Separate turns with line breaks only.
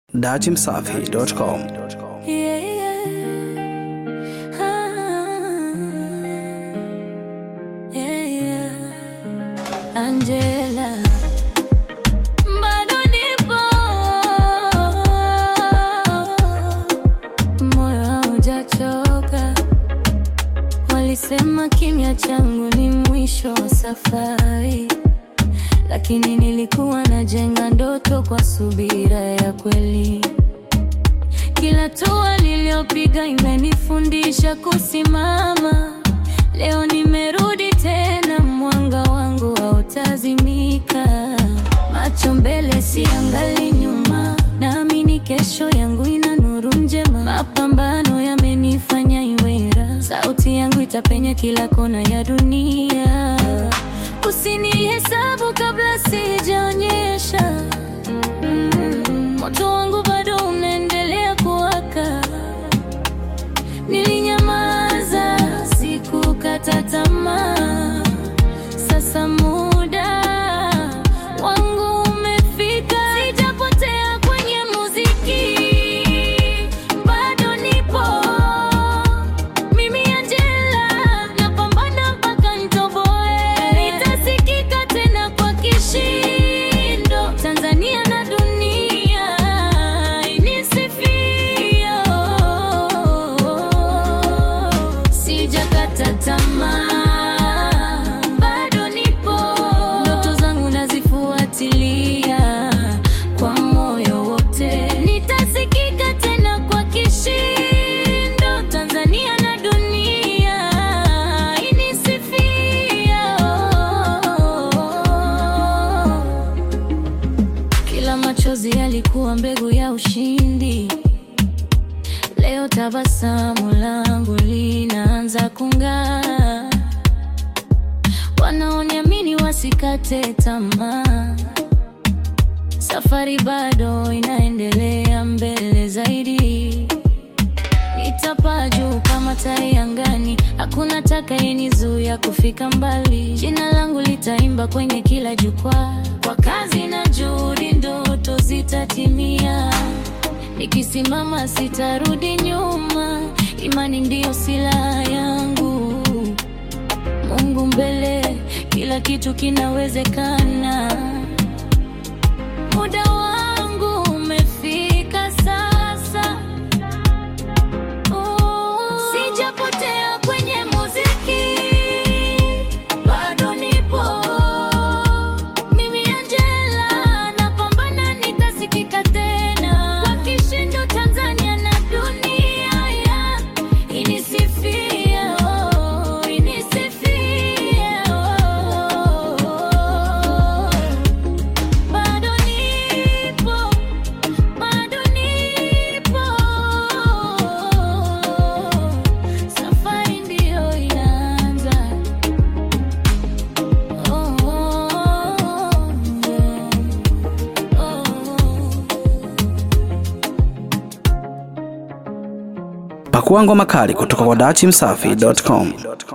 Datimsafi.com.
Yeah, yeah. Ah, yeah, yeah. Angela bado nipo, moyo haujachoka. Walisema kimya changu ni mwisho wa safari, lakini nilikuwa najenga ndoto kwa subira ya kweli. Kila hatua niliyopiga imenifundisha kusimama. Leo nimerudi tena, mwanga wangu hautazimika. Macho mbele, siangali nyuma, naamini kesho yangu ina nuru njema. Mapambano yamenifanya imara, sauti yangu itapenya kila kona ya dunia. Usinihesabu kabla sijaonyesha Mm, moto wangu bado unaendelea kuwaka. Nilinyamaza, sikukata tamaa. Sasa muda wangu umefika, sijapotea kwenye muziki, bado nipo mimi Angela, napambana mpaka nitoboe, nitasikika tena kwa kishindo, Tanzania na dunia inisifia. Sijakata tamaa, bado nipo, ndoto zangu nazifuatilia kwa moyo wote, nitasikika tena kwa kishindo, Tanzania na dunia inisifia. Kila machozi yalikuwa mbegu ya ushindi. Leo tabasamu langu linaanza kung'aa. Wanaoniamini wasikate tamaa, safari bado inaendelea mbele zaidi. Nitapaa juu kama tai angani, hakuna atakayenizuia kufika mbali. Jina langu litaimba kwenye kila jukwaa, kwa kazi na juhudi ndoto zitatimia. Nikisimama sitarudi nyuma, imani ndiyo silaha yangu. Mungu mbele, kila kitu kinawezekana. Muda wangu umefika sasa. Sijapotea kwenye muziki, bado nipo. Mimi Angela, napambana nitasikika tena kwa kishindo, Tanzania na dunia ya inisifia, oh, inisifia, oh. Bado nipo, bado nipo, safari ndiyo inaanza. Oh, oh, yeah. Oh.
Pakua ngoma kali kutoka kwa Datimsafi.com.